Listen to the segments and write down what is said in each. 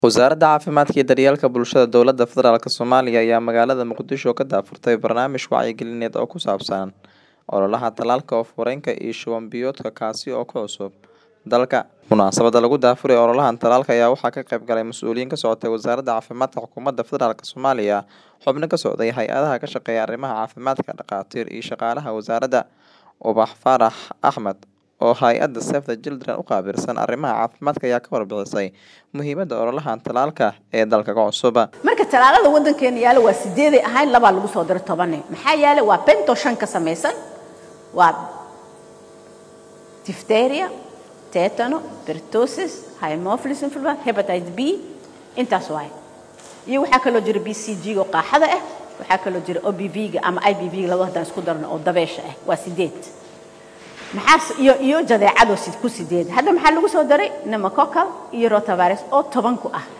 Wasaaradda Caafimaadka iyo Daryeelka Bulshada Dowladda Federaalk Soomaaliya ayaa magaalada Muqdisho ka daahfurtay barnaamij wacyigelineed oo ku saabsan ololaha tallaalka oof-wareenka iyo shuban biyoodka kaasi oo ku cusub dalka. Munaasabadda lagu daahfuray ololahan tallaalka ayaa waxaa ka qayb galay mas'uuliyiin ka socotay Wasaaradda Caafimaadka Xukuumadda Federaalk Soomaaliya, xubno ka socday hay'adaha ka shaqeeya arrimaha caafimaadka, dhakhaatiir iyo shaqaalaha wasaaradda. Ubax Faarax Axmed oo hay'adda Save the Children u qaabilsan arrimaha caafimaadka ayaa ka warbixisay muhiimadda ololahan tallaalka ee dalka ka cusub. marka tallaalada waddankeena yaala waa sideeday ahayn labaa lagu soo diray tobane maxaa yaale waa bento shan ka samaysan waa diphtheria tetano pertussis haemophilus influenza hepatitis b intaas waay iyo waxaa kaloo jira b c g oo qaaxada ah waxaa kaloo jira o b v ga ama i b v ga laba haddaan isku darno oo dabeesha ah waa sideed maxaa iyo iyo jadeecado sid ku sideed hadda maxaa lagu soo daray pneumococcal iyo rotavirus oo toban ku ah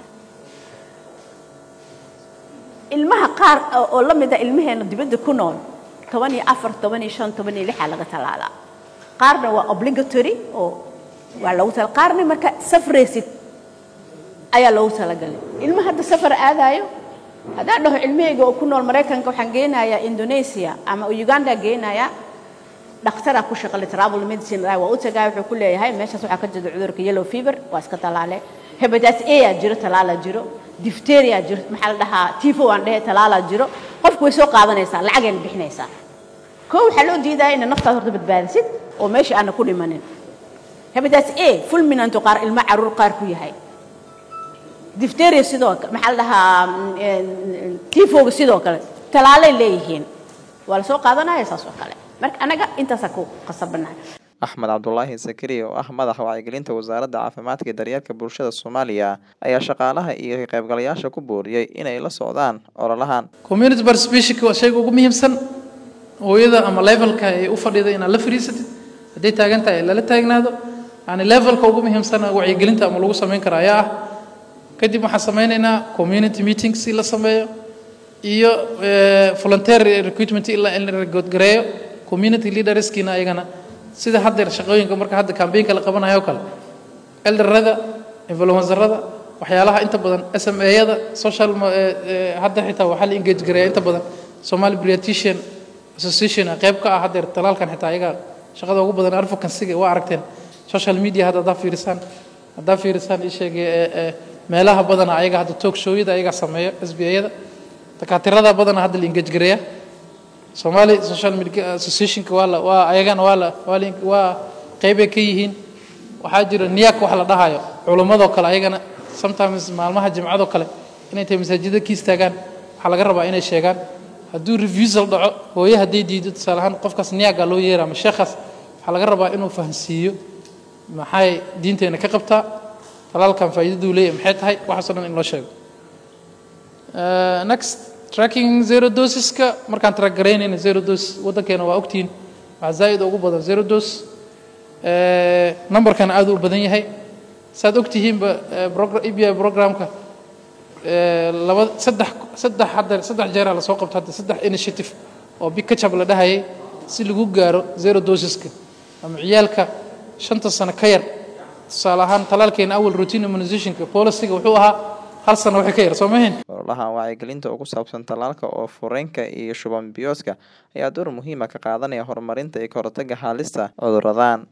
ilmaha qaar oo la mid ah ilmaheena dibadda ku nool toban iyo afar toban iyo shan toban iyo lixaa laga tallaalaa qaarna waa obligatory oo waa loogu tala qaarna marka safraysid ayaa loogu talagalay ilma hadda safar aadaayo haddaan dhaho ilmahayga oo ku nool maraykanka waxaan geynayaa indonesia ama uganda geynayaa dhakhtaraa ku shaqale travel medicine waa u tagay wuxuu ku leeyahay meeshaas waxaa ka jira cudurka yellow fever waa iska talaale hepatitis A aa jiro talaala jiro diphtheria jiro maxaa la dhahaa tifo aan dhehe talaala jiro qofku way soo qaadanaysaa lacagayna bixinaysaa koo waxaa loo diidaya inaad naftaad horta badbaadisid oo meesha aana ku dhimanin hepatitis A fulminanto qaar ilmo caruur qaar ku yahay diphtheria sidoo kale maxaa la dhahaa tifoga sidoo kale talaalay leeyihiin waa la soo qaadanaya saas oo kale marka anaga intaasaa ku qasabanahay Axmed Cabdulaahi Sakari oo ah madaxa wacyigelinta Wasaaradda Caafimaadka iyo Daryeelka Bulshada Soomaaliya ayaa shaqaalaha iyo ka qaybgalayaasha ku booriyay inay la socdaan ololahan. community participation waa shayga ugu muhiimsan hooyada ama levelka ay u fadhida inaad la fadhiisatid hadday taagan tahay lala taagnaado yani levelka ugu muhiimsan wacyigelinta ama lagu samayn kara ayaa ah kadib waxaan sameynaynaa community meetings si la sameeyo iyo volunteer recruitment ilaa in la regoodgareeyo community leaderskiina ayagana sida haddeer shaqooyinka marka hadda campaignka la qabanayo oo kale elderada influencerada waxyaalaha inta badan s m a-yada social hadda xitaa waxaa la engage gareeya inta badan somali briatician association qayb ka ah haddeer talaalkan xitaa ayaga shaqada ugu badan advocacyga waa aragteen social media hadda haddaa fiirisaan haddaa fiirisaan ii sheegay meelaha badana ayaga hadda talk showyada ayagaa sameeyo s b a-yada dakaatirada badana hadda la engage gareeya Somali Social Media Association waa la waa ayagana waa la waa waa qaybay ka yihiin waxaa jira niyak wax la dhahayo culumadoo kale ayagana sometimes maalmaha jimcadoo kale inay tahay masaajida ka istaagaan waxaa laga rabaa inay sheegaan hadduu refusal dhaco hooye hadday diido tusaale ahaan qofkaas niyaga loo yeera ama sheekhaas waxaa laga rabaa inuu fahansiiyo maxay diinteena ka qabtaa talaalkan faa'iidaduu leeyahay maxay tahay waxaasoo dhan in loo sheego next tracking zero dosiska markaan track garaynayna zero dos waddankeena waa ogtihiin waxaa zaa'id ugu badan zero dos numberkana aad u badan yahay saad ogtihiinba e b i programka laba saddex saddex hadda saddex jeeraa lasoo qabto hadda saddex initiative oo big kachab la dhahayay si lagu gaaro zero dosiska ama ciyaalka shanta sano ka yar tusaale ahaan talaalkeena awal routine immunizationka policyga wuxuu ahaa hal sano waxay ka yar soo mahayn ololahan wacyigelinta oo ku saabsan tallaalka oof-wareenka iyo shuban biyoodka ayaa door muhiima ka qaadanaya horumarinta iyo ka hortagga halista cudurradan